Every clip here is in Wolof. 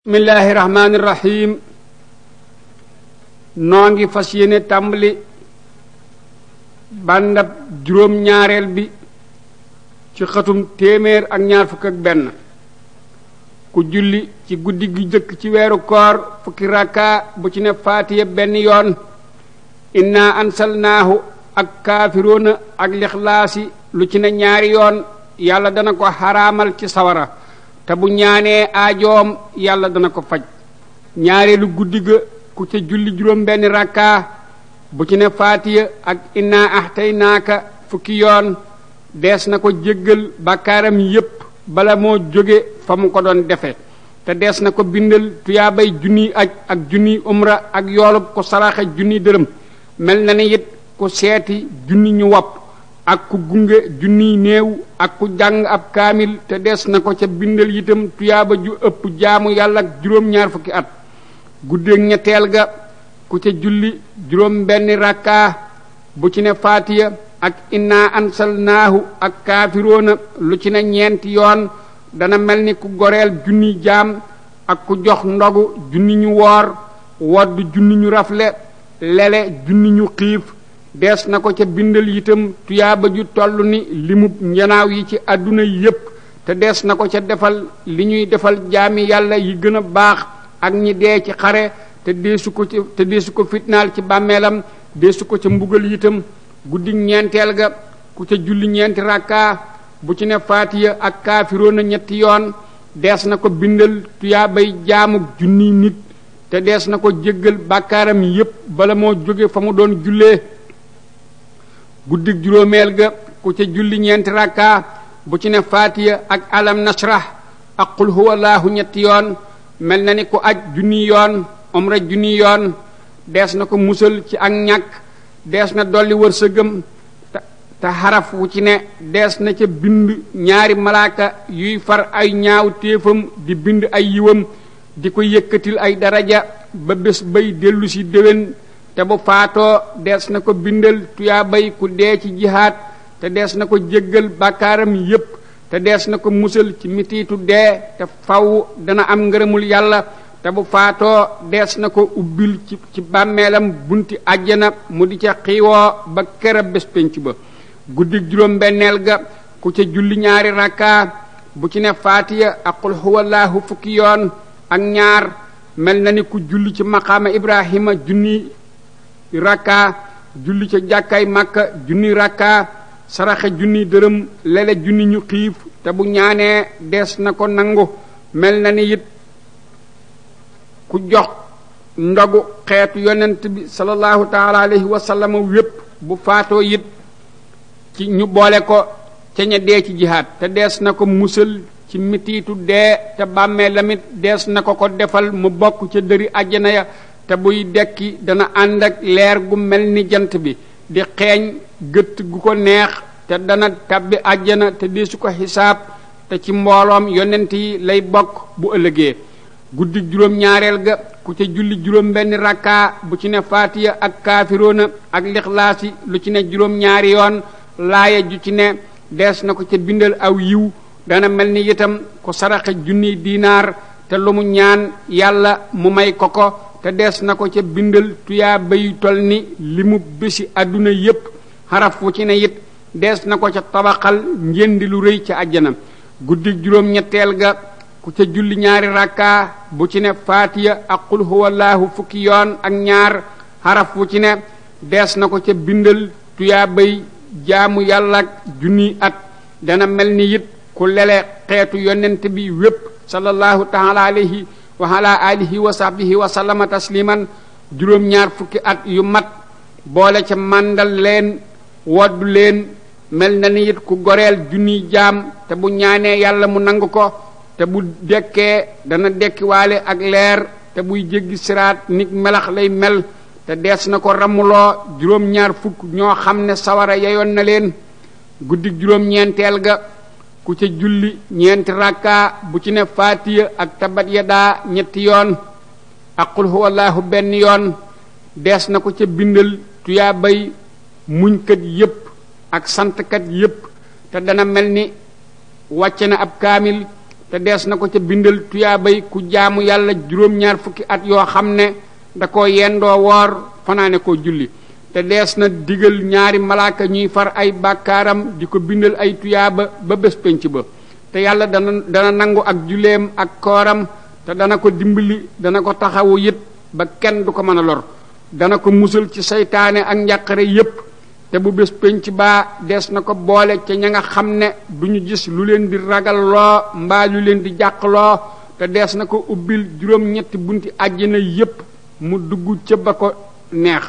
bismillahi rahmaani rahim noo ngi fas yéene tàmbali bàndab juróom-ñaareel bi ci xatum téeméer ak ñaar fukk ak benn ku julli ci guddi gi jëkk ci weeru koor fukki rakka bu ci ne faatiya benn yoon inna ansalnaahu ak kaafiroona ak lixlaasi lu ci ne ñaari yoon yàlla dana ko xaraamal ci sawara te bu ñaanee aajoom yàlla dana ko faj ñaareelu guddi ga ku ca julli juróom benn rakka bu ci ne faatiya ak inna ahtaynaaka fukki yoon dees na ko jéggal bàkkaaram yépp bala moo jóge fa mu ko doon defe te dees na ko bindal tuyaabay junniy aj ak junniy umra ak yoolub ku saraxe junniy dërëm mel na ni it ku seeti junni ñu wopp ak ku gunge junniy néew ak ku jàng ab kaamil te des na ko ca bindal itam tuyaaba ju ëpp jaamu yàlla ak juróom-ñaar fukki at guddeeg ñetteel ga ku ca julli juróom benn rakkaa bu ci ne faatiya ak inna ansalnaahu ak kaafiroona lu ci ne ñeenti yoon dana mel ni ku goreel junniy jaam ak ku jox ndogu junni ñu woor wodd junni ñu rafle lele junni ñu xiif dees na ko ca bindal itam tuyaaba ju toll ni limub njanaaw yi ci àdduna yépp te dees na ko ca defal li ñuy defal jaami yàlla yi gën a baax ak ñi dee ci xare te deesu ko ci te deesu ko fitnaal ci bàmmeelam deesu ko ca mbugal itam guddi ñeenteel ga ku ca julli ñeenti rakkaa bu ci ne faatiya ak kaafiroona ñetti yoon dees na ko bindal tuyaabay jaamuk junniy nit te dees na ko jéggal bàkkaaram yépp bala moo jóge fa mu doon jullee guddig juróomeel ga ku ca julli ñeenti rakka bu ci ne faatiya ak alam nasrah ak qul huwallahu ñetti yoon mel na ni ku aj junni yoon umra junni yoon dees na ko musal ci ak ñàkk dees na dolli wërsëgam te xaraf wu ci ne dees na ca bind ñaari malaaka yuy far ay ñaaw téefam di bind ay yiwam di ko yëkkatil ay daraja ba bés bay dellu si déwén te bu faatoo dees na ko bindal tuyaa bay ku dee ci jihaat te dees na ko jéggal bàkkaaram yépp te dees na ko musal ci mitiitu dee te faw dana am ngërëmul yàlla te bu faatoo dees na ko ubbil ci ci bàmmeelam bunti àjjana mu di ca xiiwoo ba kera bés pénc ba guddig juróom benneel ga ku ca julli ñaari rakkaa bu ci ne faatiya ak qul huwallahu fukki yoon ak ñaar mel na ni ku julli ci maqaama ibrahima junni rakka julli ca jàkkaay màkka junni rakka saraxe junni dërëm lele junni ñu xiif te bu ñaanee des na ko nangu mel na ni it ku jox ndogu xeetu yonent bi sallallahu taala alayhi wa sallam wépp bu faatoo it ci ñu boole ko ca ña dee ci jihaad te dees na ko musal ci mitiitu dee te bàmmee lamit dees na ko ko defal mu bokk ca dëri àjjana ya te buy dekki dana ànd ak leer gu mel ni jant bi di xeeñ gëtt gu ko neex te dana tabbi àjjana te deesu ko xisaab te ci mbooloom yonent yi lay bokk bu ëllëgee guddi juróom-ñaareel ga ku ca julli juróom benn rakkaa bu ci ne faatiya ak kaafiroona ak lixlaasi lu ci ne juróom-ñaari yoon laaya ju ci ne dees na ko ca bindal aw yiw dana mel ni itam ku saraxe junniy diinaar te lu mu ñaan yàlla mu may ko ko te dees na ko ca bindal tuyaa bay tol ni li mu bési àdduna yépp xaraf wu ci ne it dees na ko ca tabaxal njëndi lu rëy ca àjjana guddi juróom-ñetteel ga ku ca julli ñaari rakkaa bu ci ne faatiya ak qul huwallahu fukki yoon ak ñaar xaraf wu ci ne dees na ko ca bindal tuyaa bay jaamu yàlla ak junniy at dana mel ni it ku lele xeetu yonent bi wépp sallallahu taala alayhi wa ala alihi wa sahbihi wa sallama tasliman juróom-ñaar fukki at yu mat boole ca màndal leen woddu leen mel na ni it ku goreel junniy jaam te bu ñaanee yàlla mu nangu ko te bu dekkee dana dekkiwaale ak leer te buy jéggi siraat nit melax lay mel te dees na ko ramuloo juróom-ñaar fukk ñoo xam ne sawara yeyoon na leen guddi juróom-ñeenteel ga ku ca julli ñeenti rakka bu ci ne faatiya ak tabat yadaa ñetti yoon ak qul huwallahu benn yoon dees na ko ca bindal tuyaa bay muñkat yépp ak santkat yépp te dana mel ni wàcce na ab kaamil te dees na ko ca bindal tuyaabay ku jaamu yàlla juróom-ñaar fukki at yoo xam ne da ko yendoo woor fanaane koo julli te dees na digal ñaari malaaka ñuy far ay bàkkaaram di ko bindal ay tuyaaba ba bés penc ba te yàlla dana dana nangu ak julleem ak kooram te dana ko dimbali dana ko taxawu yit ba kenn du ko mën a lor dana ko musal ci seytaane ak njàqare yépp te bu bés penc baa dees na ko boole ca ña nga xam ne du ñu gis lu leen di ragal loo mbaa lu leen di jàq loo te dees na ko ubbil juróom-ñetti bunti àjjana yépp mu dugg ca ba ko neex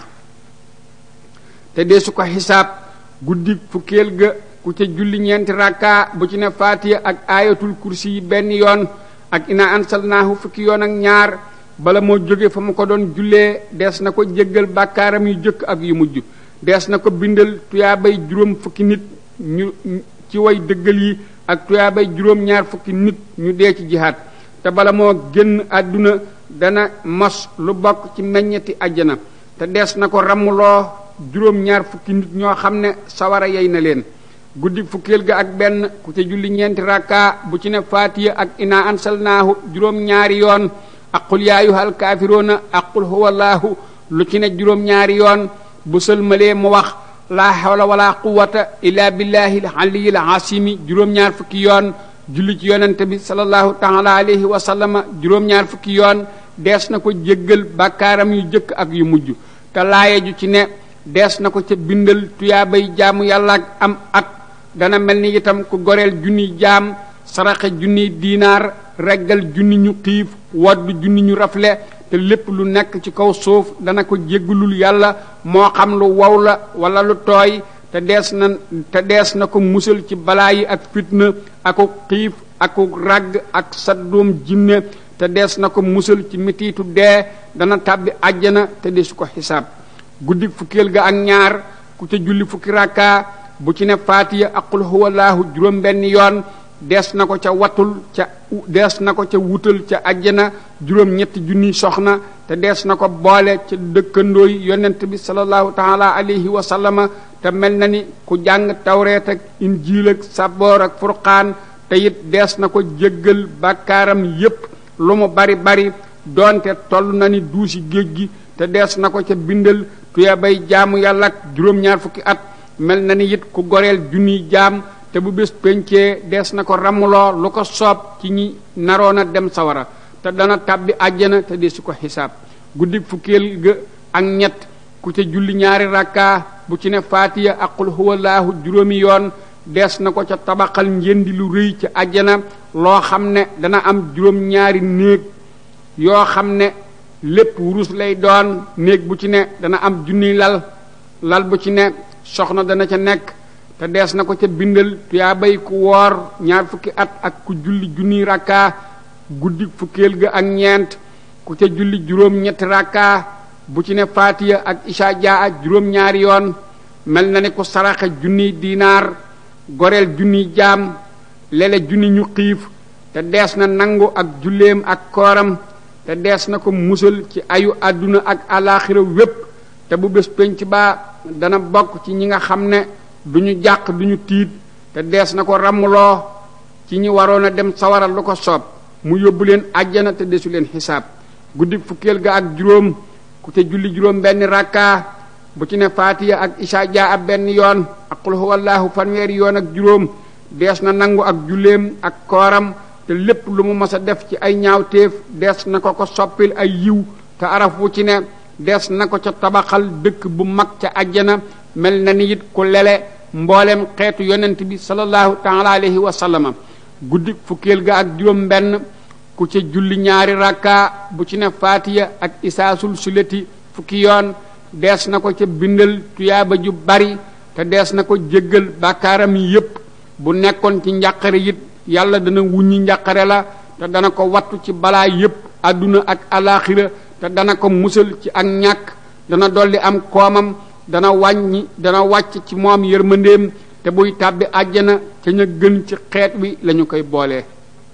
te deesu ko xisaab guddi fukkeel ga ku ca julli ñeenti rakka bu ci ne faatiya ak aayatul kursi yi benn yoon ak ina ansalnaahu fukki yoon ak ñaar bala moo jóge fa mu ko doon jullee dees na ko jéggal bàkkaaram yu jëkk ak yu mujj dees na ko bindal tuyaabay juróom fukki nit ñu ci way dëggal yi ak tuyaabay juróom ñaar fukki nit ñu dee ci jihaat te bala moo génn àdduna dana mos lu bokk ci meññeti àjjana te dees na ko ramuloo juróom ñaar fukki nit ñoo xam ne sawara yey na leen guddi fukkeel ga ak benn ku ca julli ñeenti rakka bu ci ne faatiya ak ina ansalnaahu juróom ñaari yoon ak qul yaa ayyuhal kaafiruuna ak qul huwallaahu lu ci ne juróom ñaari yoon bu sëlmalee mu wax laa hawla wala quwata illa billahi al aliyil asimi juróom-ñaar fukki yoon julli ci yonente bi sallallahu taala alayhi wa sallama juróom-ñaar fukki yoon dees na ko jéggal bàkkaaram yu jëkk ak yu mujj te laaye ju ci ne dees na ko ca bindal tuyaabay jaamu yàlla ak am at dana mel ni itam ku goreel junniy jaam saraxe junniy diinaar reggal junni ñu xiif wadd junni ñu rafle te lépp lu nekk ci kaw suuf dana ko jéggalul yàlla moo xam lu wow la wala lu tooy te dees na te dees na ko musal ci balaa yi ak fitna aku xiif aku ragg ak saddum jinne te dees na ko musal ci mitiitu dee dana tàbbi àjjana te desu ko xisaab guddi fukkeel ga ak ñaar ku ca julli fukki rakka bu ci ne faatiya ak qul huwallaahu juróom benn yoon dees na ko ca watul ca dees na ko ca wutal ca àjjana juróom ñetti junniy soxna te dees na ko boole ca dëkkandooy yonent bi sallallahu taala alayhi wa sallama te mel na ni ku jàng tawreet ak injiil ak saboor ak furqaan te it dees na ko jéggal bàkkaaram yépp lu mu bari bari doonte toll na ni duusi géej gi te dees na ko ca bindal tuya bay jaamu yàlla ak juróom-ñaar fukki at mel na ni it ku goreel junniy jaam te bu bés pencee dees na ko ramuloo lu ko soob ci ñi naroon a dem sawara te dana tàbbi àjjana te desu ko xisaab guddi fukkeel ga ak ñett ku ca julli ñaari rakka bu ci ne faatiya ak qul huwallaahu juróomi yoon dees na ko ca tabaxal njëndi lu rëy ca àjjana loo xam ne dana am juróom-ñaari néeg yoo xam ne lépp wurus lay doon néeg bu ci ne dana am junniy lal lal bu ci ne soxna dana ca nekk te dees na ko ca bindal tuyaa bay ku woor ñaar fukki at ak ku julli junniy rakka guddi fukkeel ga ak ñeent ku ca julli juróom ñetti rakka bu ci ne faatiya ak isha jaa juróom ñaari yoon mel na ni ku saraxe junniy diinaar goreel junniy jaam lele junni ñu xiif te dees na nangu ak julleem ak kooram te dees na ko musal ci ayu àdduna ak alaaxira wépp te bu bés penc baa dana bokk ci ñi nga xam ne duñu jàq duñu tiit te dees na ko ramuloo ci ñi waroon a dem sawara lu ko soob mu yóbbu leen àjjana te desu leen xisaab guddi fukkeel ga ak juróom ku te julli juróom benn rakka bu ci ne faatiya ak isha jaa ab benn yoon ak qul huwallaahu fanweeri yoon ak juróom dees na nangu ak julleem ak kooram te lépp lu mu mas a def ci ay ñaawteef dees na ko ko soppil ay yiw te araf wu ci ne dees na ko ca tabaxal dëkk bu mag ca àjjana mel na ni it ku lele mboolem xeetu yonent bi sallallahu taala alayhi wa sallama guddi fukkeel ga ak juróom benn ku ca julli ñaari rakka bu ci ne faatiya ak isaasul suleti fukki yoon dees na ko ca bindal tuyaaba ju bari te dees na ko jéggal bàkkaaram yépp bu nekkoon ci njàqare it yàlla dana wuññi njàqare la te dana ko wattu ci balaa yépp àdduna ak alaaxira te dana ko musal ci ak ñàkk dana dolli am koomam dana wàññi dana wàcc ci moom yërmandeem te buy tàbbi àjjana ca ña gën ci xeet wi lañu koy boolee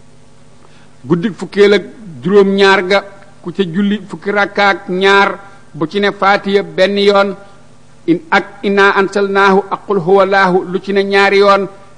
guddi fukkeel ak juróom ñaar ga ku ca julli fukki rakkaak ñaar bu ci ne faatiya benn yoon in ak inna ansalnaahu ak qul huwallaahu lu ci ne ñaari yoon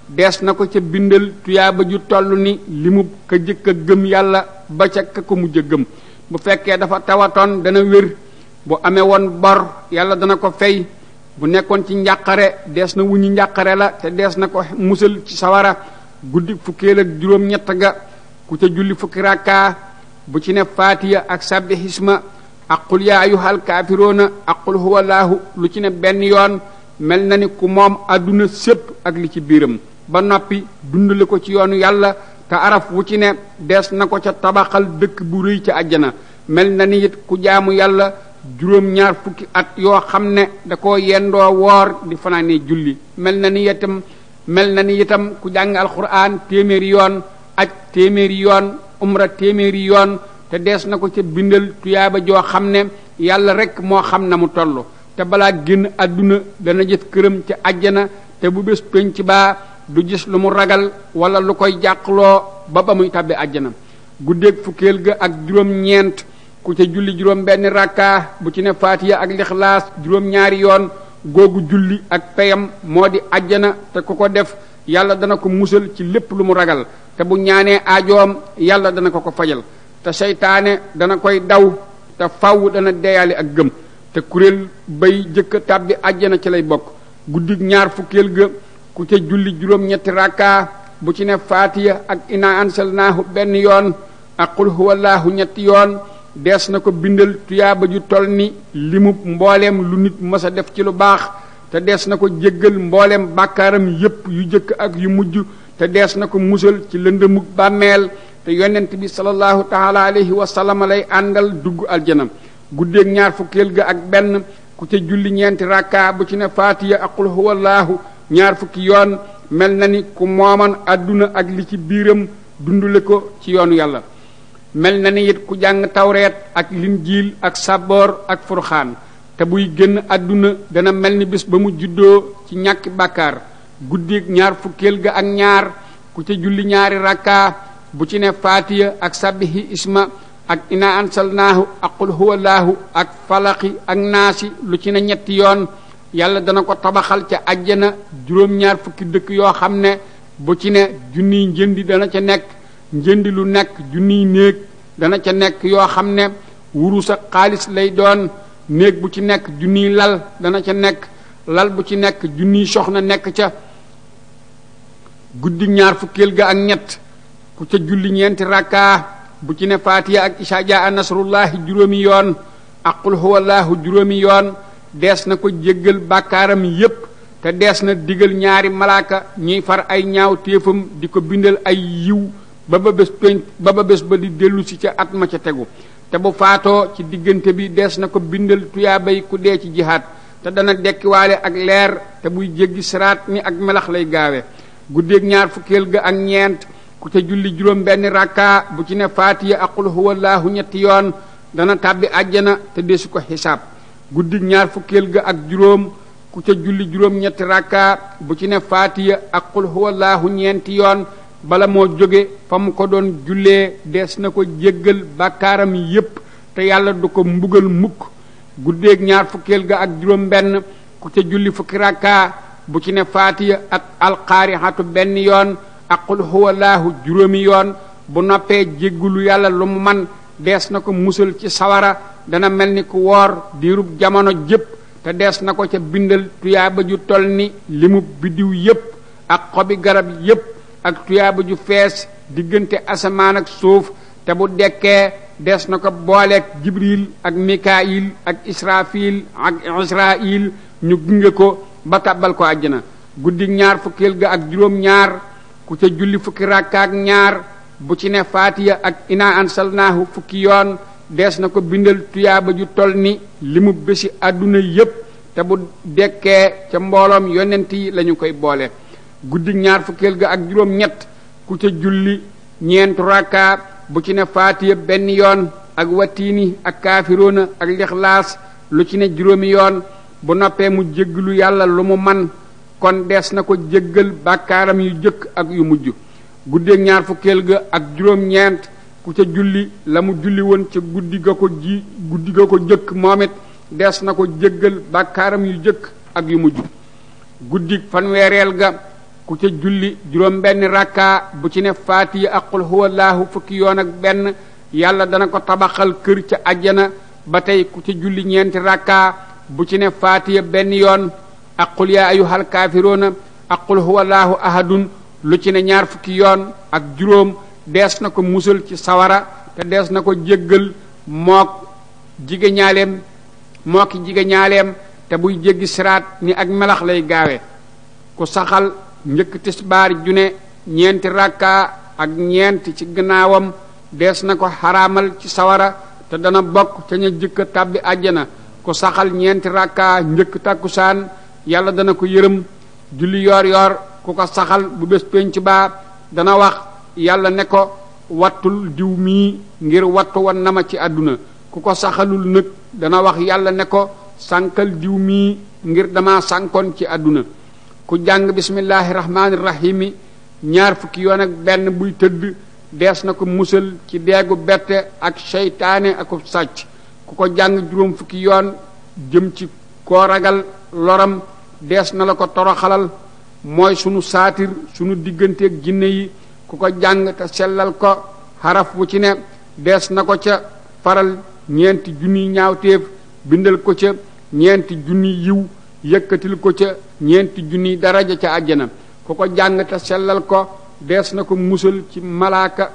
dees na ko ca bindal tuyaaba ju toll ni limu ka jëkk a gëm yàlla ba ca ka ko mujj a gëm bu fekkee dafa tawatoon dana wér bu amee woon bor yàlla dana ko fay bu nekkoon ci njàqare dees na wuñu njàqare la te dees na ko musal ci sawara guddi fukkeel ak juróom ñett ga ku ca julli fukki rakkaa bu ci ne faatiya ak sabbi xisma ak qul yaa ayyuhal kaafiroona ak qul huwa laahu lu ci ne benn yoon mel na ni ku moom àdduna sépp ak li ci biiram ba noppi dundale ko ci yoonu yàlla te araf wu ci ne dees na ko ca tabaxal dëkk bu rëy ca àjjana mel na ni it ku jaamu yàlla juróom ñaar fukki at yoo xam ne da ko yendoo woor di fanaane julli mel na ni itam mel na ni itam ku jàng alxuraan téeméeri yoon aj téeméeri yoon umra téeméeri yoon te dees na ko ca bindal tuyaaba joo xam ne yàlla rek moo xam na mu toll te balaa génn àdduna dana gis këram ca àjjana te bu bés penc baa du gis lu mu ragal wala lu koy jàqloo ba ba muy tàbbi àjjana guddeeg fukkeel ga ak juróom-ñeent ku ca julli juróom benn rakka bu ci ne faatiya ak lixlaas juróom-ñaari yoon googu julli ak peyam moo di àjjana te ku ko def yàlla dana ko musal ci lépp lu mu ragal te bu ñaanee aajoom yàlla dana ko ko fajal te seytaane dana koy daw te faw dana deyaale ak gëm te kuréel bay jëkk tàbbi àjjana ci lay bokk guddig ñaar fukkeel ga ku ca julli juróom-ñetti rakka bu ci ne faatiya ak ina ansalnaahu benn yoon ak qul huwallaahu ñetti yoon dees na ko bindal tuyaaba ju toll ni limu mbooleem lu nit mës a def ci lu baax te dees na ko jéggal mbooleem bàkkaaram yépp yu jëkk ak yu mujj te dees na ko musal ci lëndëmug bàmmeel te yonent bi sallallahu taala alayhi wa sallam lay àndal dugg aljana guddeeg ñaar fukkeel ga ak benn ku ca julli ñeenti rakka bu ci ne faatiya ak qul huwallaahu ñaar fukki yoon mel na ni ku mooman àdduna ak li ci biiram dundule ko ci yoonu yàlla mel na ni it ku jàng tawreet ak linjiil ak saboor ak furxaan te buy génn àdduna dana mel ni bés ba mu juddoo ci ñàkki bàkkaar guddeeg ñaar fukkeel ga ak ñaar ku ca julli ñaari rakka bu ci ne faatiya ak sabbihi isma ak ina ansalnaahu ak qul huwallaahu ak falaqi ak naasi lu ci ne ñetti yoon yàlla dana ko tabaxal ca àjjana juróom-ñaar fukki dëkk yoo xam ne bu ci ne junniy njëndi dana ca nekk njëndi lu nekk junniy néeg dana ca nekk yoo xam ne wurus ak xaalis lay doon néeg bu ci nekk junniy lal dana ca nekk lal bu ci nekk junniy soxna nekk ca guddi ñaar fukkeel ga ak ñett ku ca julli ñeenti rakkaa bu ci ne faatiya ak isaa jaa nasrullahi juróomi yoon ak qul huwallaahu juróomi yoon dees na ko jéggal bàkkaaram yépp te dees na digal ñaari malaaka ñuy far ay ñaaw téefam di ko bindal ay yiw ba ba bés pénc ba ba bés ba di dellu si ca at ma ca tegu te bu faatoo ci diggante bi dees na ko bindal tuyaabay ku dee ci jihaat te dana dekkiwaale ak leer te buy jéggi siraat ni ak melax lay gaawe guddeeg ñaar fukkeel ga ak ñeent ku ca julli juróom benn rakka bu ci ne faatiya ak qul huwallaahu ñetti yoon dana tàbbi àjjana te desu ko xisaab guddig ñaar fukkeel ga ak juróom ku ca julli juróom ñetti rakka bu ci ne faatiya ak qul huwallaahu ñeenti yoon bala moo jóge fa mu ko doon jullee dees na ko jéggal bàkkaaram yépp te yàlla du ko mbugal mukk guddeeg ñaar fukkeel ga ak juróom benn ku ca julli fukki rakka bu ci ne faatiya ak alqaarixatu benn yoon ak qul huwallaahu juróomi yoon bu noppee jéggalu yàlla lu mu man dees na ko musal ci sawara dana mel ni ku woor diirub jamono jépp te dees na ko ca bindal tuyaaba ju toll ni limu biddiw yépp ak xobi garab yépp ak tuyaaba ju fees diggante asamaan ak suuf te bu dekkee des na ko booleeg jibril ak mikaayil ak israfil ak israil ñu gunge ko ba tàbbal ko àjjana guddi ñaar fukkeel ga ak juróom ñaar ku ca julli fukki rakka ak ñaar bu ci ne faatiya ak ina ansalnaahu fukki yoon dees na ko bindal tuyaaba ju toll ni li mu bési àdduna yépp te bu dekkee ca mbooloom yonent yi lañu koy boole guddi ñaar fukkeel ga ak juróom ñett ku ca julli ñeentu rakka bu ci ne faatiya benn yoon ak watiini ak kaafiroona ak lixlaas lu ci ne juróomi yoon bu noppee mu jéggalu yàlla lu mu man kon dees na ko jéggal bàkkaaram yu jëkk ak yu mujj guddeeg ñaar fukkeel ga ak juróom-ñeent ku ca julli la mu julli woon ca guddi ga ko ji guddi ga ko jëkk moom it dees na ko jéggal bàkkaaram yu jëkk ak yu mujj guddi fanweereel ga ku ca julli juróom benn rakka bu ci ne faatiya ak qul huwallahu fukki yoon ak benn yàlla dana ko tabaxal kër ca ajjana ba tey ku ca julli ñeenti rakka bu ci ne faatiya benn yoon ak qul yaa ayyuhal kaafiruuna ak qul huwallahu ahadun lu ci ne ñaar fukki yoon ak juróom dees na ko musal ci sawara te dees na ko jéggal mook jige ñaaleem mooki jige ñaaleem te buy jéggi siraat ni ak melax lay gaawe ku saxal njëkk tisbaar ju ne ñeenti rakka ak ñeent ci gannaawam dees na ko xaraamal ci sawara te dana bokk ca ña jëkka tàbbi àjjana ku saxal ñeenti rakka njëkk takkusaan yàlla dana ko yërëm julli yoor yoor ku ko saxal bu bés penc baa dana wax yàlla ne ko wattul diw mii ngir wattu wan na ma ci àdduna ku ko saxalul nag dana wax yàlla ne ko sànkal diw mii ngir dama sànkoon ci àdduna ku jàng bismillahi rahmaani rahimi ñaar fukki yoon ak benn buy tëdd dees na ko musal ci deegu bette ak seytaane aku sàcc ku ko jàng juróom fukki yoon jëm ci koo ragal loram dees na la ko toroxalal mooy sunu saatir sunu digganteeg jinne yi ku ko jàng te sellal ko xaraf wu ci ne dees na ko ca faral ñeenti junniy ñaawteef bindal ko ca ñeenti junniy yiw yëkkatil ko ca ñeenti junniy daraja ca àjjana ku ko jàng te sellal ko dees na ko musal ci malaaka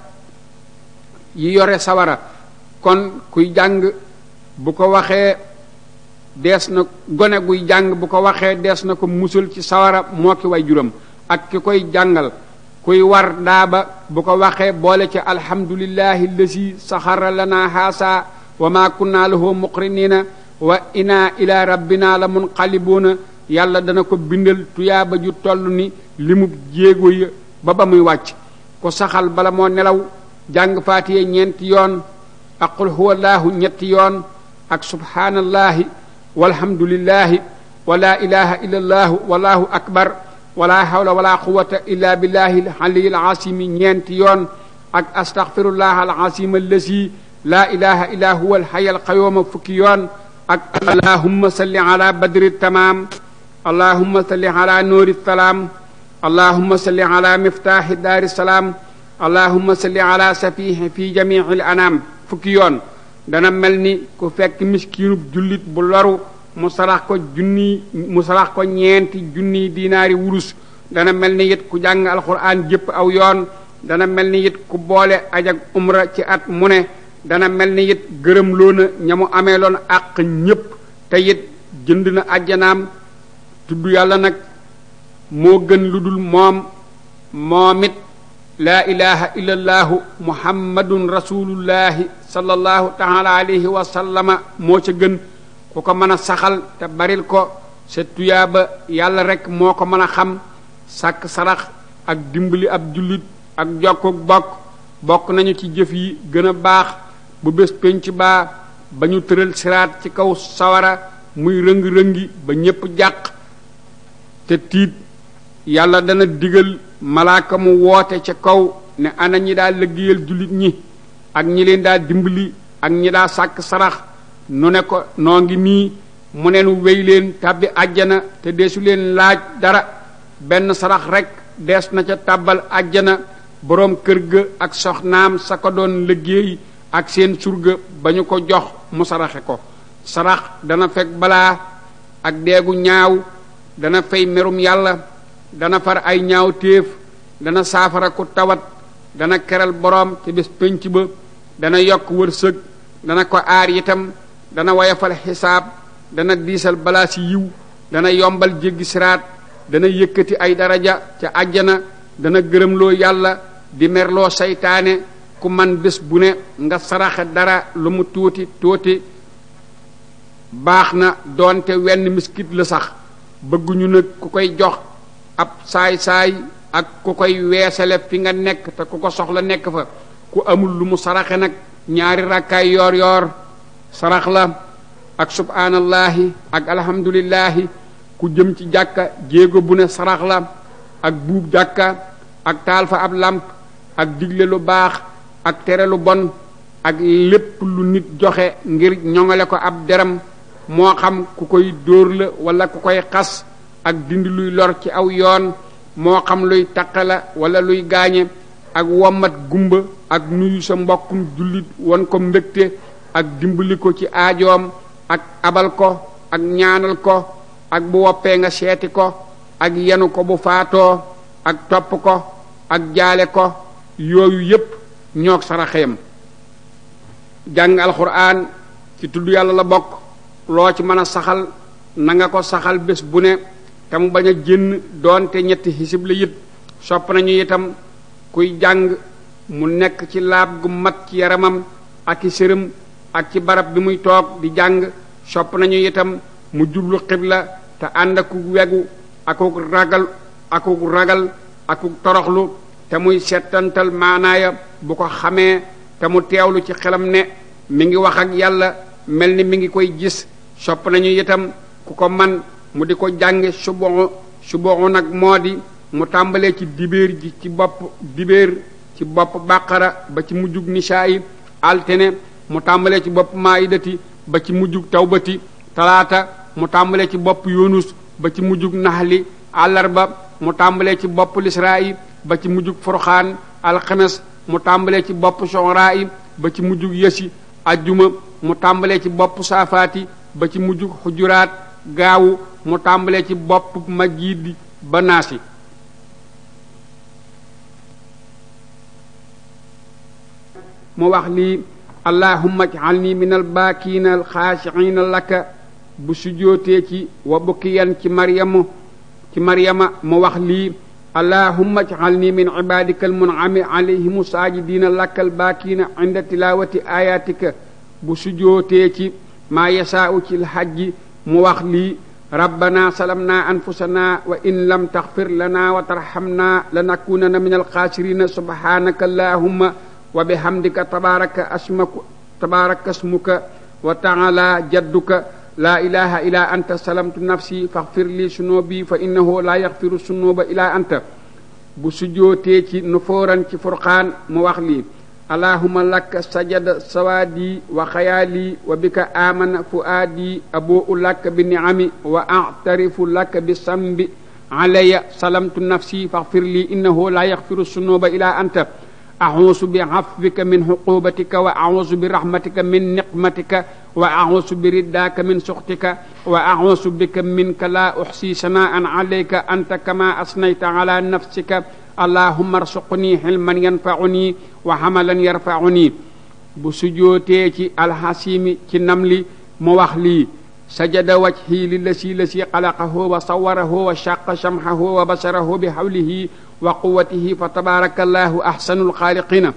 yi yore sawara kon kuy jàng bu ko waxee dees na gone guy jàng bu ko waxee dees na ko musal ci sawara moo ki way juram ak ki koy jàngal kuy war daaba bu ko waxee boole ci alhamdulillahi lasi saxara lana haasa wa ma kunna lahu muqrinina wa ina ila rabbina la munqalibuuna yàlla dana ko bindal tuyaaba ju toll ni limub jéego ya ba ba muy wàcc ko saxal bala moo nelaw jàng faatiye ñeenti yoon ak qul huwallahu ñetti yoon ak subhaanallahi walhamdulillahi wa la ilaha illa allahu wallahu akbar wala hawla wala quwata illa billahi alaliyi alazimi ñeenti yoon ak astaghfirullah alazim allasi la ilaha illa huwa alhayy alqayuma fukki yoon ak allahumma salli ala badri tamam allahumma salli ala nuuri salaam allahumma salli ala miftaaxi daari salaam allahumma salli ala safihi fi jamici al anaam fukki yoon dana mel ni ku fekk miskiinub jullit bu loru mu sarax ko junni mu sarax ko ñeenti junniy diinaari wurus dana mel ni it ku jàng alxuraan jëpp aw yoon dana mel ni it ku boole aj ak umra ci at mu ne dana mel ni it gërëm loona ña mu amee loon àq ñépp te it jënd na ajjanaam tudd yàlla nag moo gën lu dul moom moom it laa ilaha illa allaahu muhammadun rasulullahi sallallahu taala alayhi wa sallama moo ca gën ku ko mën a saxal te baril ko sa tuyaaba yàlla rek moo ko mën a xam sàkk sarax ak dimbali ab jullit ak jokkuk bokk bokk nañu ci jëf yi gën a baax bu bés pénc baa ba ñu tëral siraat ci kaw sawara muy rëng-rëngi ba ñépp jàq te tiit yàlla dana digal malaaka mu woote ca kaw ne ana ñi daa liggéeyal jullit ñi ak ñi leen daa dimbali ak ñi daa sàkk sarax nu ne ko noo ngi nii mu ne nu wéy leen tàbbi àjjana te deesu leen laaj dara benn sarax rek dees na ca tàbbal àjjana boroom kër ga ak soxnaam sa ko doon liggéey ak seen surga ba ñu ko jox mu saraxe ko sarax dana fekk balaa ak deegu ñaaw dana fay merum yàlla dana far ay ñaaw téef dana saafara ku tawat dana keral boroom te bés pénc ba dana yokk wërsëg dana ko aar itam dana woyofal xisaab dana diisal balaa si yiw dana yombal jéggi siraat dana yëkkati ay daraja ca àjjana dana gërëmloo yàlla di merloo seytaane ku man bés bu ne nga saraxe dara lu mu tuuti tuuti baax na doonte wenn miskit la sax bëgguñu nag ku koy jox ab saay-saay ak ku koy weesale fi nga nekk te ku ko soxla nekk fa ku amul lu mu saraxe nag ñaari rakkaay yoor yoor sarax la ak subhaanallahi ak alhamdulillahi ku jëm ci jàkka jéego bu ne sarax la ak buub jàkka ak taal fa ab làmp ak digle lu baax ak tere lu bon ak lépp lu nit joxe ngir ñoŋale ko ab deram moo xam ku koy dóor la wala ku koy xas ak dindi luy lor ci aw yoon moo xam luy taqala wala luy gaañe ak wommat gumba ak nuyu sa mbokkum jullit won ko mbégte ak dimbali ko ci aajoom ak abal ko ak ñaanal ko ak bu woppee nga seeti ko ak yenu ko bu faatoo ak topp ko ak jaale ko yooyu yépp ñoog saraxeem jàng alxuraan ci tudd yàlla la bokk loo ci mën a saxal na nga ko saxal bés bu ne te mu bañ a génn doonte ñetti xisib la yit sopp nañu itam kuy jàng mu nekk ci laab gu mat ci yaramam ak i sërëm ak ci barab bi muy toog di jàng sopp nañu itam mu jublu xibla te ànd aku wegu akuk ragal akuk ragal akuk toroxlu te muy settantal maanaaya bu ko xamee te mu teewlu ci xelam ne mi ngi wax ak yàlla mel ni mi ngi koy gis sopp nañu itam ku ko man mu di ko jànge suboxu suboxu nag moo di mu tàmbalee ci dibéer ji ci bopp dibéer ci bopp bàqara ba ci mujjug nisaa yi altene mu tàmbalee ci bopp maayidati ba ci mujjug tawbati talaata mu tàmbalee ci bopp yunus ba ci mujjug naxli àllarba mu tàmbalee ci bopp lisraa yi ba ci mujjug furxaan alxames mu tàmbalee ci bopp sonraa yi ba ci mujjug yësi ajjuma mu tàmbalee ci bopp saafaati ba ci mujjug xujuraat gaawu mu tàmbalee ci bopp majjiidi ba naasi mu wax lii allahumma ij'alni min albaakiina alxaashiina laka bu sujootee ci wa bukkiyan ci maryamu ci maryama mu wax lii allahumma ij'alni min ibadika almun'ami alayhim saajidiina laka albaakiina inda tilawati ayatika bu sujootee ci maa yasaa'u ci lhajji mu wax lii rabbana salamna anfusana wa in lam taxfir lana wa tarhamna lanakunana min alxaasirina subhanaka allahumma wa bihamdika tabaraka asmaku tabaraka asmuka wa taala jadduka la ilaha illa anta salamtu nafsi faghfir li sunubi fa innahu la yaghfiru sunuba illa anta bu sujootee ci nufooran ci furqaan mu wax lii allahumma laka sajada sawaadi wa xayaali wa bika amana fuaadi abuu laka bi niami wa a'tarifu laka bi sambi alaya salamtu nafsi faghfir li innahu la yaghfiru sunuba illa anta أعوذ بعفوك من عقوبتك وأعوذ برحمتك من نقمتك وأعوذ برداك من سخطك وأعوذ بك منك لا أحصي ثناء عليك أنت كما أثنيت على نفسك اللهم ارزقني حلما ينفعني وحملا يرفعني bu sujootee ci alxasimi ci namli mu wax lii sajada wajhi lillasi lasi xalaqahu wa sawarahu wa shaqa shamhahu wa basarahu bi hawlihi wa quwatihi fa tabarakallahu ahsanul xaaliqina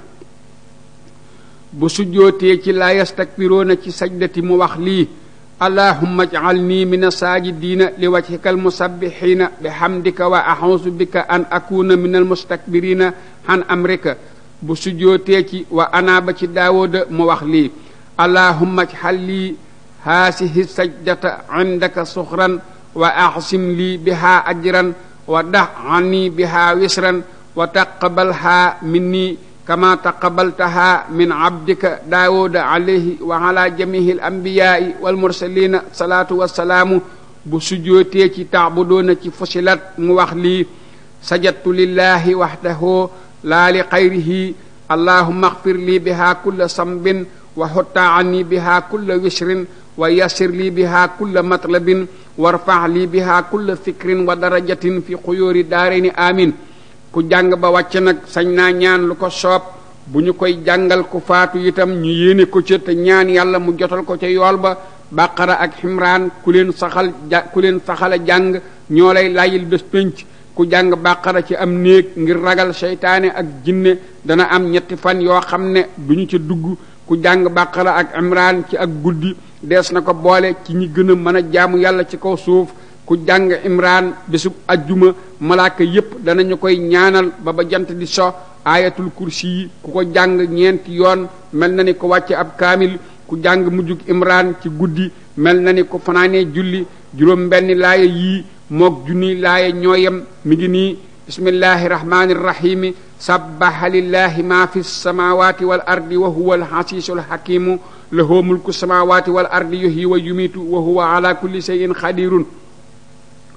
bu sujjootee ci laa yastakbiroona ci sajdati mu wax lii allahumma ij'alni min asaajidiina li wajhika almusabbihiina bihamdika wa a'uuzu bika an akuna min almustakbirina an amrika bu sujjootee ci wa anaaba ci daawooda mu wax lii allahumma ij'al lii haasihi sajdata indaka suxran wa axsim lii biha ajran wa dax anni biha wisran wa taqabalha minni kama taqabaltaha min abdika daawuda alayhi wa ala jamihi al anbiyaai wal mursalina salaatu wassalaamu bu sujootee ci taabudoona ci fusilat mu wax lii sajadtu lillahi waxdahu laa li xayrihi allahumma axfir lii biha kulla sambin wa xutta anni biha kulla wisrin wa yassir lii biha kulla matlabin warfax lii biha kulla fikrin wa darajatin fi xuyóori daareni amin ku jàng ba wàcc nag sañ naa ñaan lu ko soob bu ñu koy jàngal ku faatu itam ñu yéene ko ca te ñaan yàlla mu jotal ko ca yool ba bàqara ak ximraan ku leen saxal ja ku leen saxal a jàng ñoo lay layil bés pénc ku jàng bàqara ci am néeg ngir ragal seytaane ak jinne dana am ñetti fan yoo xam ne du ñu ca dugg ku jàng bàqara ak imraan ci ak guddi dees na ko boole ci ñi gën a mën a jaamu yàlla ci kaw suuf ku jàng imraan bésub ajjuma malaaka yépp danañu koy ñaanal ba ba jant di so aayatul kursi yi ku ko jàng ñeenti yoon mel na ni ko wàcce ab kaamil ku jàng mujjug imraan ci guddi mel na ni ko fanaanee julli juróom benn laaya yii mook junni laaya ñooyam mi ngi nii bismillahi rahmani rahimi sabbaha lillahi ma fi samawati wal ardi wa huwa alxasiisul hakimu lahu mulku samawati wal ardi yuhyi wa yumitu wa huwa ala kulli shay'in qadirun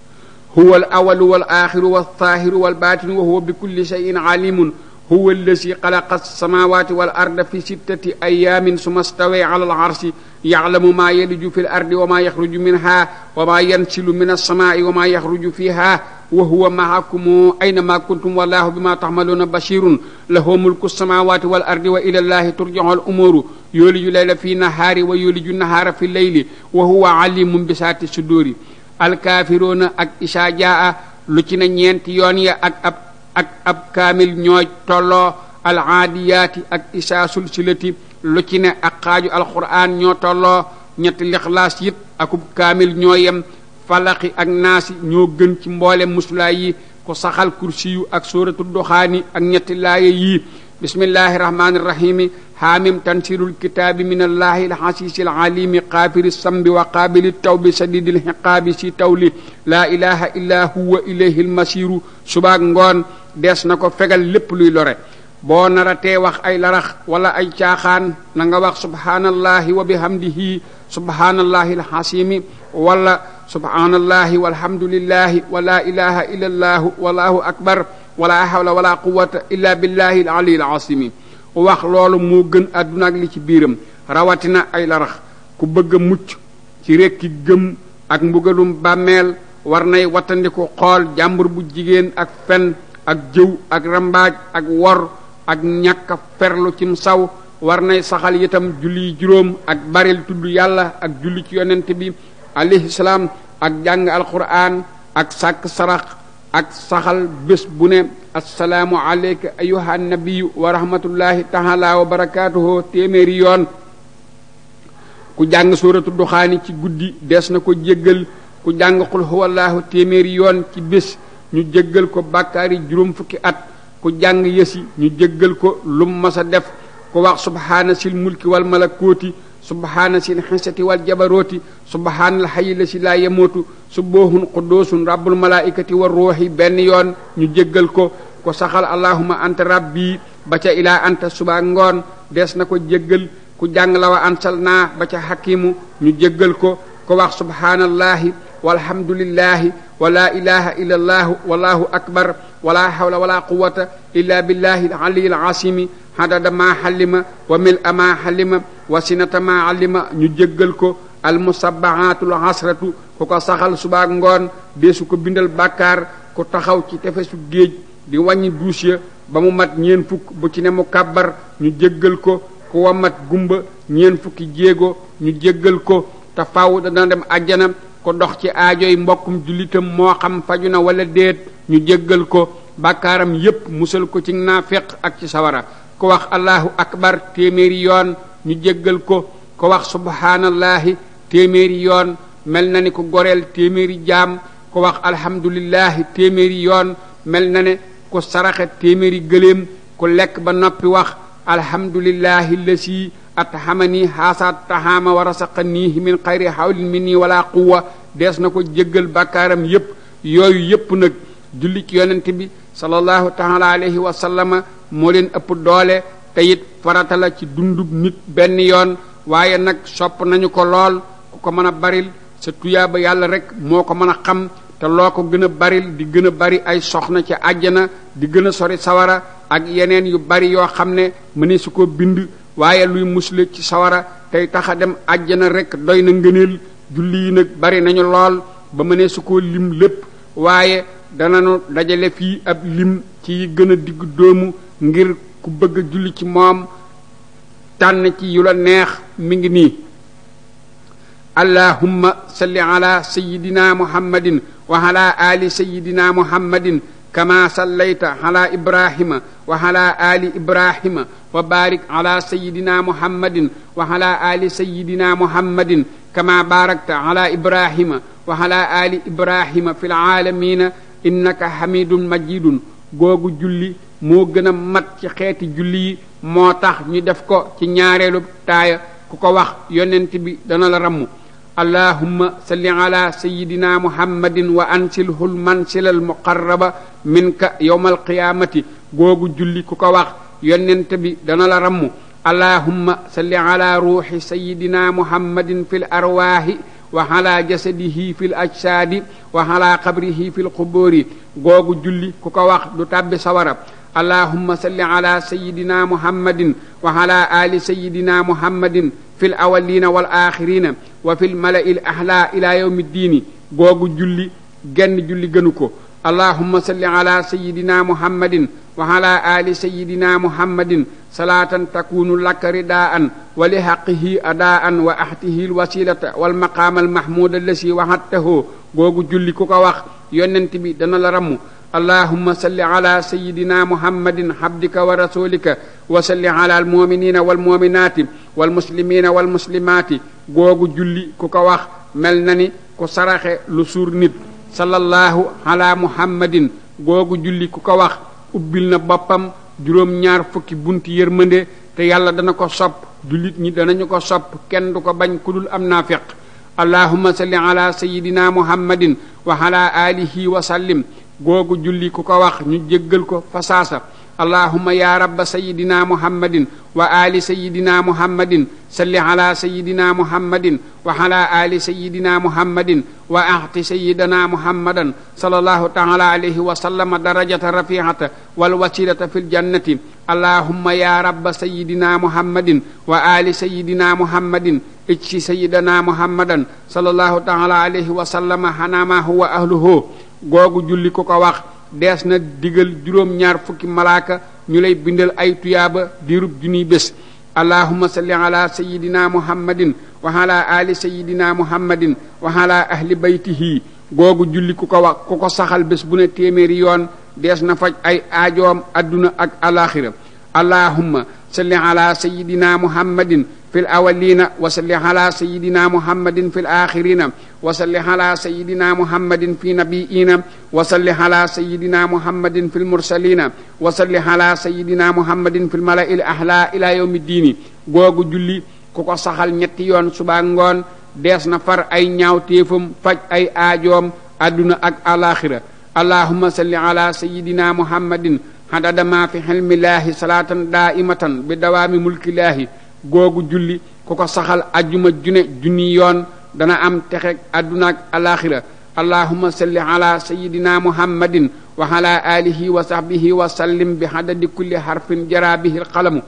huwa al awalu wal axiru wal zaahiru wal baatinu wa huwa bi kulli shay'in alimun huwa allazi xalaqa alsamawati wal arda fi sittati ayamin suma stawee ala al arsi yaclamu maa yaliju fi l ardi wa maa yaxruju minha wa maa yansilu min alsamaai wa maa yaxruju fiha wa huwa maakum aynama kuntum wallahu bima taxmaluuna bashirun lahu mulku alsamawati wal ardi wa ila llahi turjacu al umuru yooliju layla fi nahaari wa yooliju nahaara fi leyli wa huwa alimun bi saati suduri alkaafiruuna ak isaa jaa lu ci ne ñeenti yoon ya ak ab ak ab kaamil ñooy tolloo alaadiyaati ak isaa sulsilati lu ci ne ak xaaju alquran ñoo tolloo ñetti lixlaas yit akub kaamil ñoo yem falaqi ak naasi ñoo gën ci mboole muslaay yi ku saxal kursiyu ak sóoratu duxaani ak ñetti laaye yii bismillahi rahmani rahimi haamim tansirul kitaabi min allahi alxasiisi alalimi qaafiri sambi wa qaabili tawbi sadidi lxiqaabi si tawli laa ilaha illa huwa ilayhi almasiru subaak ngoon dees na ko fegal lépp luy lore boo naratee wax ay larax wala ay caaxaan na nga wax subhaanallahi wa bihamdihi subhaanallahi alxasimi wala subhaanallahi walhamdulillahi wa laa ilaha illa allahu wallahu akbar wala hawla wala quwata illa billahi alali alasimi wax loolu moo gën àdduna ak li ci biiram rawatina ay larax ku bëgg a mucc ci rekki gëm ak mbugalum bàmmeel war nay wattandiku xool jàmbur bu jigéen ak fen ak jëw ak rambaaj ak wor ak ñàkk a ferlu cim saw war nay saxal itam julli juróom ak baril tudd yàlla ak julli ci yonent bi alayhi salaam ak jàng alquran ak sàkk sarax ak saxal bés bu ne assalaamu aleyka ayuha nabiyu wa rahmatullahi taala wa barakaatuhu téeméeri yoon ku jàng suuratu duxaani ci guddi des na ko jéggal ku jàng xul huwallahu téeméeri yoon ci bés ñu jéggal ko bàkkaari juróom fukki at ku jàng yësi ñu jéggal ko lum masa def ku wax subhaana sil mulki wal malakooti subhaana sil xisati wal jabarooti subhaanal xayi la si laa yemootu subboohun quddoosun rabbul malaikati war ruuxi benn yoon ñu jéggal ko ko saxal allahuma anta rabbi ba ca ilaa anta suba ngoon des na ko jéggal ku jàng la wa ansal naa ba ca xakimu ñu jéggal ko ko wax subhaanallahi walhamdulillahi wa laa ilaha illa allahu wallahu akbar wala hawla wala quwata illa billahi aliyi alasimi hadada ma xallima wa mil a ma xallima wa sinata ma allima ñu jéggal ko almusabbahatul asratu ku ko saxal subaak ngoon deesu ko bindal bàkkaar ku taxaw ci tefesu géej di wàññi duus ya ba mu mat ñeen fukk bu ci ne mu kàbbar ñu jéggal ko ku wa mat gumba ñeen fukki jéego ñu jéggal ko te faw dana dem àjjana ko dox ci aajoy mbokkum jullitam moo xam faju na wala déet ñu jéggal ko bàkkaaram yépp musal ko ci naafeq ak ci sawara ko wax allahu akbar téeméeri yoon ñu jéggal ko ko wax subhaanallahi téeméeri yoon mel na ni ko goreel téeméeri jaam ko wax alhamdulillahi téeméeri yoon mel na ne ku saraxe téeméeri gëléem ku lekk ba noppi wax alhamdulillahi lasi athamani haasa tahaama wa rasaqanihi min xayri hawlin minni wala quwa dees na ko jéggal bàkkaaram yépp yooyu yépp nag julli ci yonent bi sallallahu taala alayhi wa sallama moo leen ëpp doole te it farata la ci dundub nit benn yoon waaye nag sopp nañu ko lool ku ko mën a baril sa tuyaaba yàlla rek moo ko mën a xam te loo ko gën a baril di gën a bari ay soxna ci àjjana di gën a sori sawara ak yeneen yu bari yoo xam ne mëne su ko bind waaye luy musle ci sawara tey taxa dem àjjana rek doy na ngëneel julli yi nag bari nañu lool ba mëne su ko lim lépp waaye dananu dajale fii ab lim ci gën a digg doomu ngir ku bëgg a julli ci moom tànn ci yu la neex mi ngi nii allahumma salli ala sayidina muhammadin wa ala ali sayidina muhammadin kama sallayta ala ibrahima wa ala ali ibrahima wa barik ala sayidina muhammadin wa ala ali sayidina muhammadin kama barakta ala ibrahima wa ala ali ibrahima fi laalamina innaka hamidun majidun googu julli moo gën a mat ci xeeti julli yi moo tax ñu def ko ci ñaareelu taaya ku ko wax yonent bi dana la ramm allahumma salli ala sayidina muhammadin wa ansilhu lmansila almuqarraba minka yowma alqiyamati googu julli ku ko wax yonent bi dana la ramm allahumma salli ala ruuxi sayidina muhammadin fi l arwaahi wa ala jasadihi fil ajsaadi wa ala qabrihi fil quburi googu julli ku ko wax du tàbbi sawara allahumma salli ala sayidina muhammadin wa ala ali sayidina muhammadin fil awalina wal axirina wa fil mala'i l ahla ila yawmi ddiini googu julli genn julli gënu ko allahumma salli ala sayidina muhammadin wa ala ali sayidina muhammadin salaatan takunu laka ridaan wa li haqqihi adaan wa ahtihi lwasilata walmaqaama almahmuda allasi wahattahu googu julli ku ko wax yonent bi dana la ramm allahumma salli ala sayidina muhammadin habdika wa rasulika wa salli ala almuminina walmuminaati walmuslimina walmuslimaati googu julli ku ko wax mel na ni ku saraxe lu suur nit sallallahu ala muhammadin googu julli ku ko wax ubbil na boppam juróom-ñaar fukki bunti yërmande te yàlla dana ko sopp jullit ñi danañu ko sopp kenn du ko bañ ku dul am naafiq allahumma salli ala sayidina muhammadin wa ala alihi wa sallim googu julli ku ko wax ñu jéggal ko fasaasa allahumma ya rabba sayidina muhammadin wa ali sayidina muhammadin salli ala sayidina muhammadin wa ala ali sayidina muhammadin wa ahti sayidina muhammadan sallallahu taala alayhi wa sallama darajata rafiata wal wasilata fil jannati allahumma ya rabba sayidina muhammadin wa ali sayidina muhammadin ijsi sayidina muhammadan sallallahu taala alayhi wa sallama hanama huwa ahluhu googu julli ku ko wax dees na digal juróom-ñaar fukki malaaka ñu lay bindal ay tuyaaba diirub junniy bés allahumma salli ala sayidina muhammadin wa ala ali sayidina muhammadin wa ala ahli baytihi googu julli ku ko wax ku ko saxal bés bu ne téeméeri yoon dees na faj ay aajoom adduna ak alaxira allahumma salli ala sayidina muhammadin fi l awalina wa salli ala sayidina muhammadin fi l axirina wa salli ala sayidina muhammadin fi nabiina wa salli ala sayidina muhammadin fi l mursalina wa salli ala sayidina muhammadin fi l mala'i l ahla ila yawmi diini googu julli ku ko saxal ñetti yoon suba ngoon dees na far ay ñaawteefam faj ay aajoom adduna ak alaxira allahumma salli ala sayidina muhammadin hadada ma fi xilmillaahi salaatan daaimatan bi dawaami mulkillaahi googu julli ku ko saxal ajjuma june junni yoon dana am texeg adduna ak alaxira allahumma salli ala sayidina muhammadin wa ala alihi wa sahbihi wa sallim bi hadadi kulli harfin jara bihi alqalamu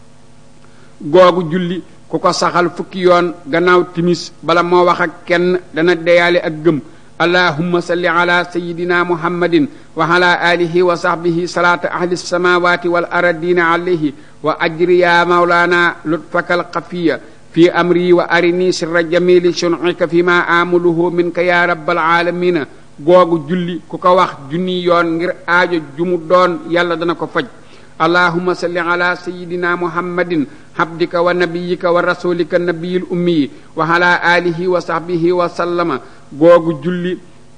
googu julli ku ko saxal fukki yoon gannaaw timis bala moo wax ak kenn dana deyaale ak gëm allahumma salli ala sayidina muhammadin wa ala alihi wa sahbihi salata ahli samawati wal aradina alayhi wa ajri ya maulana lutfaka alxafiya fi amri wa arini sirra jamili sunika fi ma amuluhu minka ya rabbal alamina googu julli ku ko wax junni yoon ngir aajo jumu doon yàlla dana ko faj allahumma salli ala sayidina muhammadin habdika wa nabiyika wa rasulika nabiyil ummiyi wa ala alihi wa sahbihi wa sallama googu julli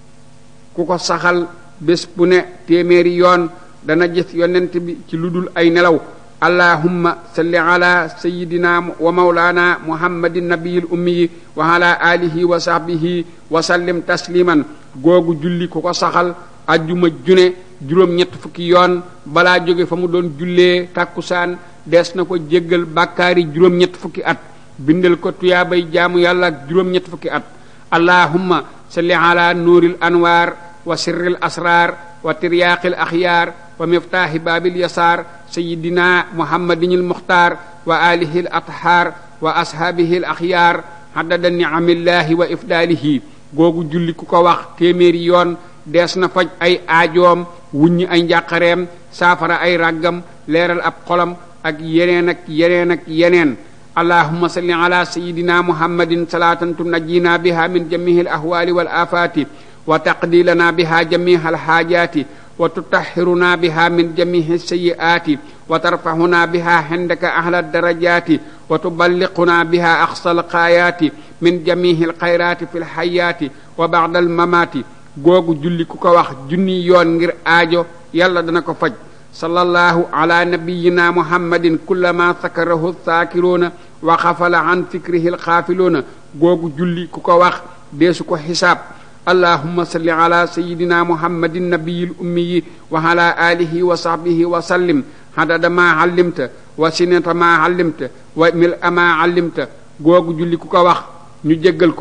ku ko saxal bés bu ne téeméeri yoon dana gis yonent bi ci lu dul ay nelaw allahumma salli ala sayidina wa maulana muhammadin nabiyil ummiyi wa ala alihi wa sahbihi wa sallim tasliman googu julli ku ko saxal ajjuma june juróom-ñett fukki yoon balaa jóge fa mu doon jullee tàkkusaan dees na ko jéggal bàkkaari juróom-ñett fukki at bindal ko tuyaabay jaamu yàlla ak juróom-ñett fukki at allahumma salli ala nuuril anwaar wa sirril asraar wa tiryaaqil axyaar wa miftaahi baabil yasaar sayidina muhammadinil muxtaar wa alihi l athaar wa ashaabihi l axyaar haddada nicamillahi wa ifdaalihi googu julli ku ko wax téeméeri yoon dees na faj ay aajoom wuññi ay njàqareem saafara ay ràggam leeral ab xolam ak yeneen ak yeneen ak yeneen allahumma salli ala sayidina muhammadin salaatan tunajjina biha min jamihi al ahwali wal afati wa taqdi lana biha jamiha al haajaati wa tutahhiruna biha min jamihi sayyi'ati wa tarfahuna biha indaka ahla darajaati wa tuballighuna biha aqsa al gaayaati min jamihi al khayraati fi al hayaati wa ba'da al mamaati googu julli ku ko wax junni yoon ngir aajo yàlla dana ko faj sallallahu ala nabiyyina muhammadin kullama sakarahu saakiruuna wa xafala an fikrihi alxaafiluuna googu julli ku ko wax deesu ko xisaab allahumma salli ala sayidina muhammadin nabiyil ummiyi wa ala alihi wa sahbihi wa sallim hadada ma allimta wa sinata ma allimta wa mil ama allimta googu julli ku ko wax ñu jéggal ko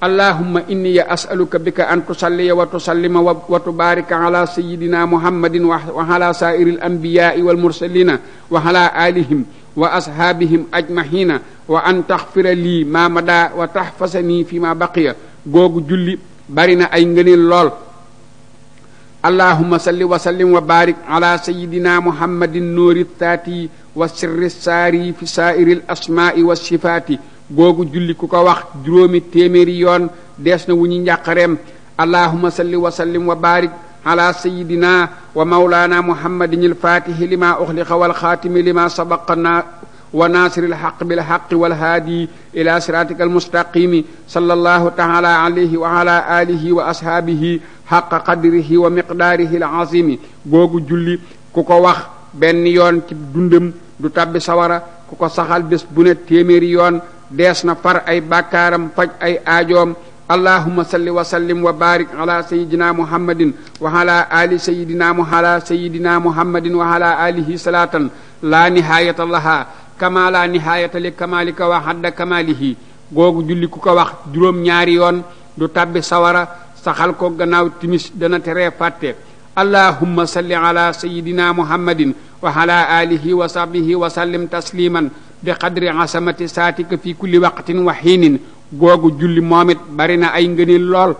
allahumma inni as'aluka bika an tusalliya wa tusallima wa tubarika ala sayidina muhammadin wa ala saa'iri al-anbiya'i wal mursalina wa ala alihim wa ashaabihim ajmahina wa an taxfira lii ma mada wa taxfasanii fi ma baqiya googu julli bari na ay ngëneel lool allahumma salli wa sallim wa barik ala sayidina muhammadin nuuri taati wa sirri saari fi saairi l asmaai wa sifaati googu julli ku ko wax juróomi téeméeri yoon dees na wu ñu njàqareem allahumma salli wa sallim wa barik ala sayidina wa maulana muhammadin alfaatihi lima uxliqa walxaatimi lima sabaqana wa naasiri alxaq bilxaqi walhaadi ila siratika almustaqimi sallallahu taala alayhi wa ala alihi wa ashaabihi xaqa qadrihi wa miqdaarihi alazimi googu julli ku ko wax benn yoon ci dundam du tabbi sawara ku ko saxal bés bu ne téeméeri yoon dees na far ay bàkkaaram faj ay aajoom allahuma salli wa sallim wa barik ala sayidina muhammadin wa ala ali sayidina mu ala sayidina muhammadin wa ala alihi salatan la nihayata laha kama la nihayata li kamalika wa hadda kamalihi googu julli ku ko wax juróom ñaari yoon du tabbi sawara saxal ko gannaaw timis dana teree fàtte allahumma salli ala sayidina muhammadin wa ala alihi wa sahbihi wa sallim tasliman bi qadri asamati saatika fi kulli waqtin wa xiinin googu julli moom it bari na ay ngëneel lool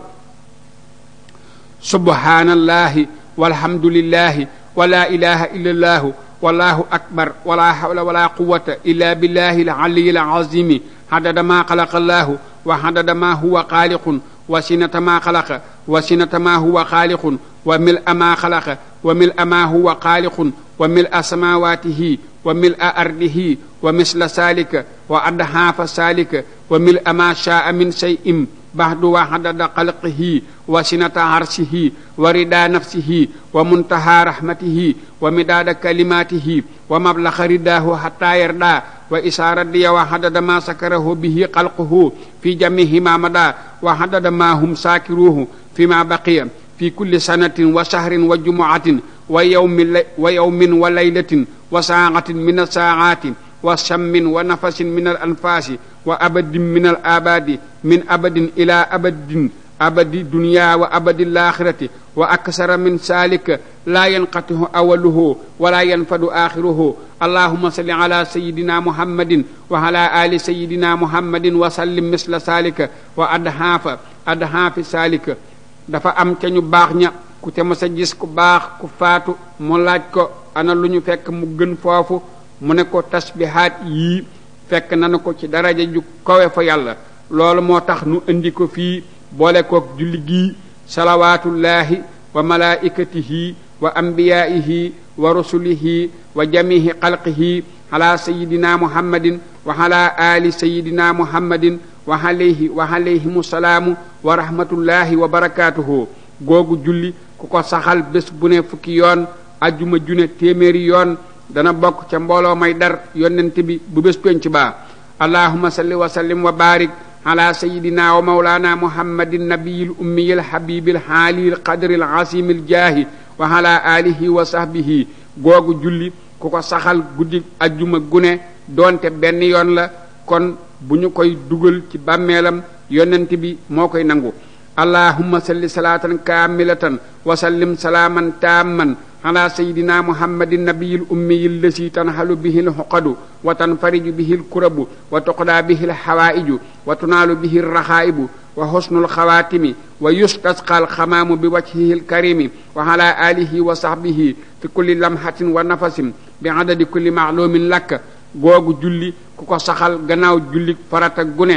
subhanallahi walhamdulillahi wa la ilaha illa allahu wallahu akbar wala hawla wala quwata illa billahi alaliyi alazimi hadada ma xalaqa allahu wa hadada ma huwa xaaliqun wa sinata ma xalaqa wa sinata ma huwa xaaliqun wa mil a ma xalaqa wa mil a ma huwa xaaliqun wa mil a samawatihi wa mil a ardihi wa misla salika wa adhaafa salika wa mil a ma shaa min shay'in baxdu wa hadada xalqihi wa sinata arshihi wa rida nafsihi wa muntaha rahmatihi wa midaada kalimatihi wa mablaxa ridaahu hatta yarda wa isaa radiya wa hadada ma sakarahu bihi xalquhu fi jamihi ma mada wa hadada ma hum saakiruhu fi ma baqiya fi kulli sanatin wa shahrin wa jumuatin wa yawmin wa yawmin wa laylatin wa saatin min asaaati wa shammin wa nafasin min al anfaasi wa abadin min al abadi min abadin ila abadin abadi dunya wa abadi laaxirati wa aksara min saalika laa yanqatihu awaluhu wala yanfadu axiruhu allahuma salli ala sayidina muhammadin wa ala ali sayidina muhammadin wa sallim misla saalika wa adhaafa adhaafi saalika dafa am ca ñu baax ña ku ca mas a gis ku baax ku faatu mu laaj ko ana lu ñu fekk mu gën foofu mu ne ko tasbihaat yii fekk nanu ko ci daraja ju kawe fa yàlla loolu moo tax nu indi ko fii boole kook julli gii salawaatullaahi wa malaikatihi wa ambiyaihi wa rusulihi wa jamihi xalqihi ala sayidina muhammadin wa ala ali sayidina muhammadin wa alayhi wa alayhimu salaamu wa rahmatullahi wa barakaatuhu googu julli ku ko saxal bés bu ne fukki yoon ajjuma june téeméeri yoon dana bokk ca mbooloo may dar yonent bi bu bés penc baa allahuma salli wa sallim wa barik ala sayidina wa maulana muhammadin nabiyil ummiyil habibil haalil qadril asimil jaahi wa ala alihi wa sahbihi googu julli ku ko saxal guddi ajjuma gune doonte benn yoon la kon bu ñu koy dugal ci bàmmeelam yonent bi moo koy nangu allahumma salli salaatan kaamilatan wa sallim salaaman taamman ala sayidina muhammadin nabiyil ummiyil lasi tanhalu bihi lxuqadu wa tanfariju bihi lkurabu wa tuqdaa bihi lxawaa'iju wa tunaalu bihi lraxaa'ibu wa xusnul xawaatimi wa yustasqa alxamaamu bi wajhihi lkarimi wa ala alihi wa sahbihi fi kulli lamhatin wa nafasin bi adadi kulli maalumin lakk googu julli ku ko saxal gannaaw julli farata gune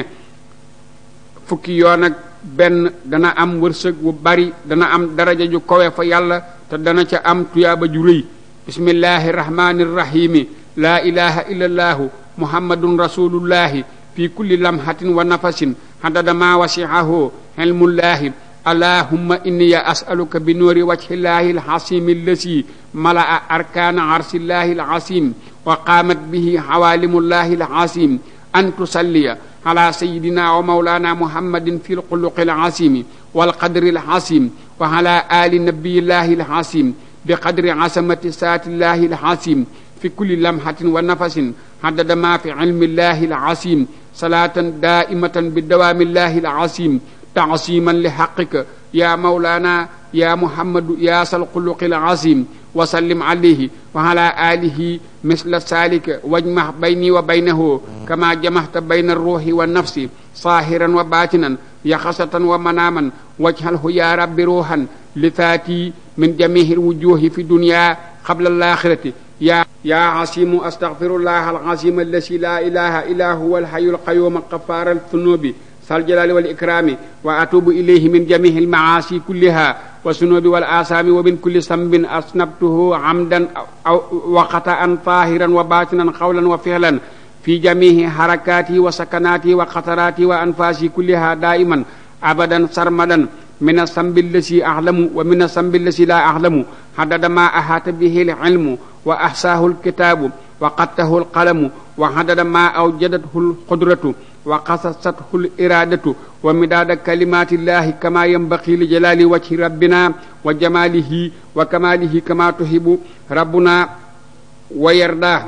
fukki yoon ak benn dana am wërsëg wu bari dana am daraja ju kowe fa yàlla te dana ca am tuyaaba ju rëy bismillahi rahmani rahimi laa ilaha illa allaahu muhammadun rasulullahi fi kulli lamhatin wa nafasin hadada ma wasiahu hilmullahi allahumma inni as'aluka bi nuuri wajhillahi alhasimi allasi mala'a arkana arsillahi alhasim wa qaamat bihi hawalimullahi alhasim an tusalliya ala sayidina wa maulana muhammadin fi lxuluqi alazimi walqadri alazim wa ala ali nabiyillahi alazim bi qadri asamati saatillahi alazim fi kulli lamhatin wa nafasin haddada ma fi ilmillahi alazim salatan daimatan bi dawamillahi alazim تعصيما لحقك يا مولانا يا محمد يا ذا الخلق العظيم وسلم عليه وعلى آله مثل ذلك واجمع بيني وبينه كما جمعت بين الروح والنفس صاهرا وباطنا يخصة ومناما واجعله يا رب روحا لذاتي من جميع الوجوه في الدنيا قبل الآخرة يا يا عظيم أستغفر الله العظيم الذي لا إله إلا هو الحي القيوم غفار الذنوب ذا الجلال والإكرام وأتوب إليه من جميع المعاصي كلها والذنوب والآثام ومن كل ذنب أذنبته عمدا أو وخطأ طاهرا وباطنا قولا وفعلا في جميع حركاتي وسكناتي وخطراتي وأنفاسي كلها دائما أبدا سرمدا من الذنب الذي أعلم ومن الذنب الذي لا أعلم حدد ما أحاط به العلم وأحصاه الكتاب وقته القلم وحدد ما أوجدته القدرة وقصصته الإرادة ومداد كلمات الله كما ينبغي لجلال وجه ربنا وجماله وكماله كما تحب ربنا ويرضاه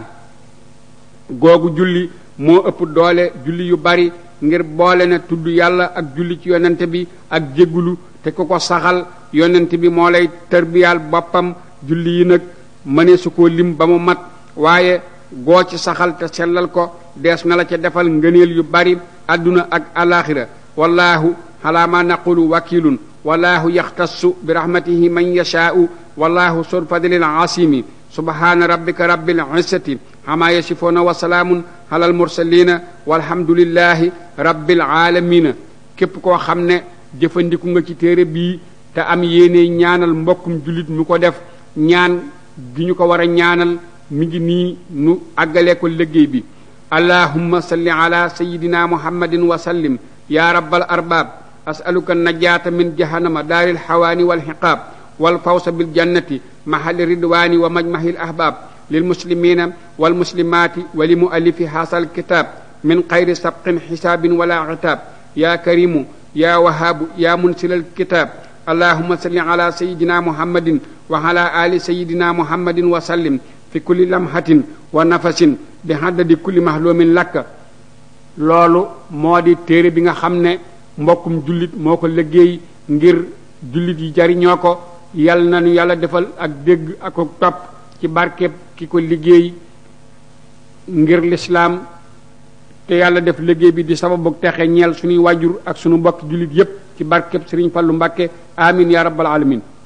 googu julli moo ëpp doole julli yu bari ngir boole ne tudd yàlla ak julli ci yonent bi ak jéggulu te ku ko saxal yonent bi moo lay tërbiyaal boppam julli yi nag mënee su ko lim ba mu mat waaye goo ci saxal te sellal ko dees na la ca defal ngëneel yu bari àdduna ak alaxira wallahu ala ma naqulu wakilun wallahu yaxtassu bi rahmatihi man yashaa'u wallahu sur fadlil asimi subhana rabbika rabbil izzati ama yasifuuna wa salaamun alal mursalina walhamdulillahi rabbil alamina képp koo xam ne jëfandiku nga ci téere bii te am yéene ñaanal mbokkum jullit mu ko def ñaan gi ñu ko war a ñaanal mi ngi nii nu àggalee ko liggéey bi allahumma salli ala sayidina muhammadin wa sallim ya rabbal arbab asaluka najaata min jahannama daaril xawaani walxiqaab walfawsa biljannati mahali ridwaani wa majmahi lahbaab lilmuslimina walmuslimaati wa limuallifi haasa alkitab min xayri sabqin xisaabin wala citaab ya karimu ya wahaabu ya munsila alkitab allahuma salli ala sayidina muhammadin wa ala ali sayidina muhammadin wa sallim fi kulli lamhatin wa nafasin bi haddadi kulli mahlumin lakka loolu moo di téere bi nga xam ne mbokkum jullit moo ko liggéey ngir jullit yi jariñoo ko yal na nu yàlla defal ak dégg ak ko topp ci barkeb ki ko liggéey ngir lislaam te yàlla def liggéey bi di sababu texe ñeel suñuy wàjjur ak suñu mbokk jullit yépp ci barkeb Sëriñ Fallu Mbàkke amin ya rabbal alamin